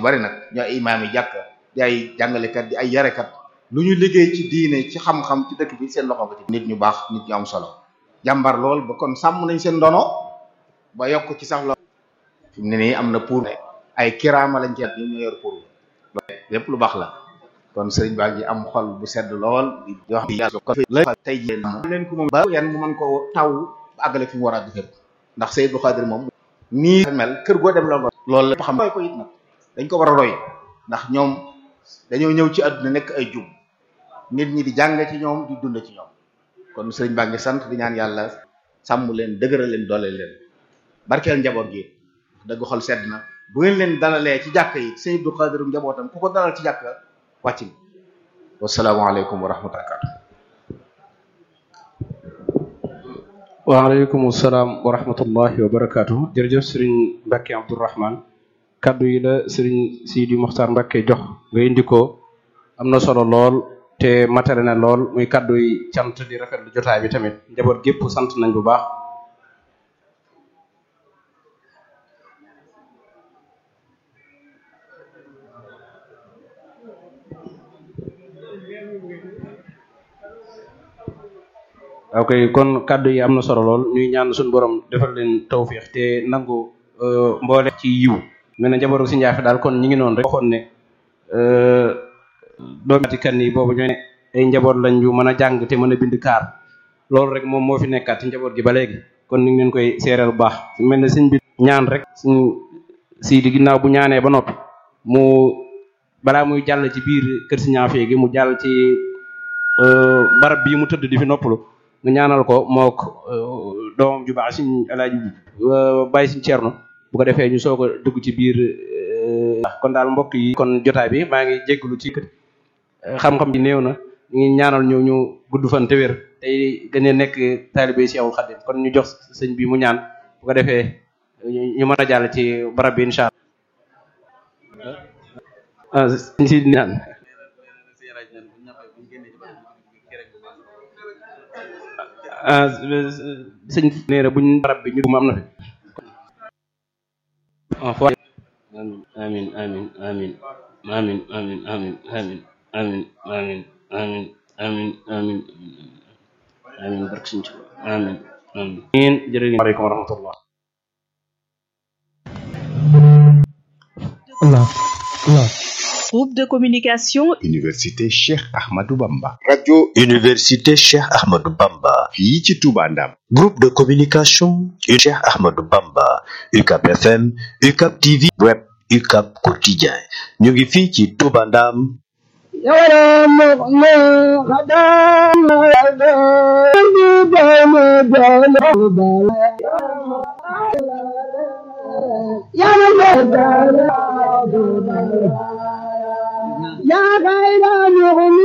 bari nag ñu ay imaam yi jàkk di ay jàngalekat di ay yarekat lu ñu liggéey ci diine ci xam-xam ci dëkk bi seen loxo ba ci nit ñu baax nit ñu am solo jàmbar lool ba kon sàmm nañ seen ndono ba yokk ci sax lool fi mu ne nii am na pour ay kiraama lañ ceet ñu ñu yor pour lépp lu baax la kon sëriñ baa ngi am xol bu sedd lool di wax yàlla ko la tey jii leen ko moom ba yan mu mën ko taw ba àggale fi mu war a defee ndax Sëriñ Abdou Khadir moom nii mel kër goo dem la loolu la xam roy ko it nag dañ ko war a roy ndax ñoom dañoo ñëw ci àdduna nekk ay jub nit ñi di jàng ci ñoom di dund ci ñoom kon sëriñ baa ngi sant di ñaan yàlla sàmm leen dëgëral leen doole leen barkeel njaboot gi dëgg xol sedd na bu ngeen leen dalalee ci jàkk yi Sëriñ Abdou Khadir njabootam ku ko dalal ci jàkk wàcc bi wasalaamaaleykum wa rahmatulah. waaleykum salaam wa rahmatullahi wa barakaatu jërëjëf sëriñ Mbacke Abdourahman kaddu yi la sëriñ Sidi Mokhtar Mbacke jox nga indi ko am na solo lool te matare na lool muy kaddu yi cant di rafetlu jotaay bi tamit njaboot gépp sant nañ bu baax. ok kon kaddu yi am na solo lool ñuy ñaan suñu borom defal leen tawfiix te nangu mboole ci yiw mel na njabootu si njaafe daal kon ñi ngi noonu rek waxoon ne doomi kan yi boobu ñoo ne ay njaboot lañ yu mën a jàng te mën a bind kaar loolu rek moom moo fi nekkaat ci njaboot gi ba léegi kon ni ngi leen koy seereel bu baax mel na suñ bi ñaan rek suñ sii di ginnaaw bu ñaanee ba noppi mu balaa muy jàll ci biir kër si ñaafee gi mu jàll ci barab bii mu tëdd di fi noppalu nga ñaanal ko mook doomam ju baax suñ alaaji bàyyi suñ ceerno bu ko defee ñu soog a dugg ci biir kon daal mbokk yi kon jotaay bi maa ngi jégalu ci xam-xam bi néew na ñu ngi ñaanal ñu ñu gudd fan te wér tey gën a nekk taalibe Seexul Xadim kon ñu jox sëñ bi mu ñaan bu ko defee ñu mën a jàll ci barab bi incha allah sëñ si ñaan ah sëñ nee na buñ barab bi ñu am na fi ah fo amin amin amin amin amin amin amin amin amin amin amin amin amin barke sëñ Tuubaa amin amin jërëjëf aleykum wa rahmatullah Allah Allah Groupe de communication Université Cheikh Ahmadou Bamba. Radio Université Cheikh Ahmadou Bamba. fii ci Touba Ndam. Groupe de communication Cheikh Ahmadou Bamba. UCAP FM, UCAP TV, Web, UCAP Quotidien. ñu ngi fii ci Touba Ndam. Ya